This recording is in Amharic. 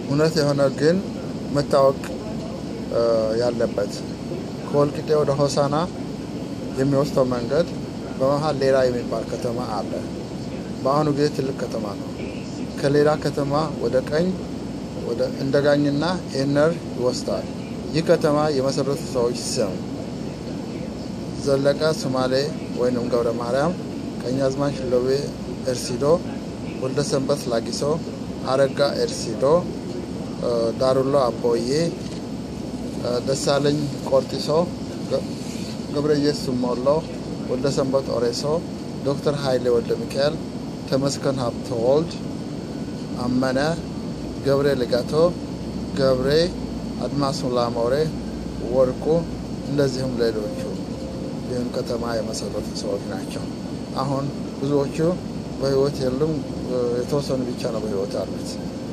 እውነት የሆነ ግን መታወቅ ያለበት ከወልቂጤ ወደ ሆሳና የሚወስደው መንገድ በመሀል ሌላ የሚባል ከተማ አለ። በአሁኑ ጊዜ ትልቅ ከተማ ነው። ከሌላ ከተማ ወደ ቀኝ ወደ እንደጋኝና ኤነር ይወስዳል። ይህ ከተማ የመሰረቱ ሰዎች ስም ዘለቀ ሱማሌ ወይንም ገብረ ማርያም፣ ቀኛዝማች ሎቤ ኤርሲዶ፣ ወልደ ሰንበት ላጊሶ፣ አረጋ ኤርሲዶ፣ ዳሩሎ አቦዬ፣ ደሳለኝ ቆርጢሶ፣ ገብረየስ ሞሎ፣ ወልደ ሰንበት ኦሬሶ፣ ዶክተር ኃይሌ ወልደ ሚካኤል፣ ተመስገን ሀብተ ወልድ፣ አመነ ገብሬ ልጋቶ፣ ገብሬ አድማሱ ላሞሬ፣ ወርቁ እንደዚሁም ሌሎቹ ይህን ከተማ የመሰረቱ ሰዎች ናቸው። አሁን ብዙዎቹ በህይወት የሉም። የተወሰኑ ብቻ ነው በህይወት ያሉት።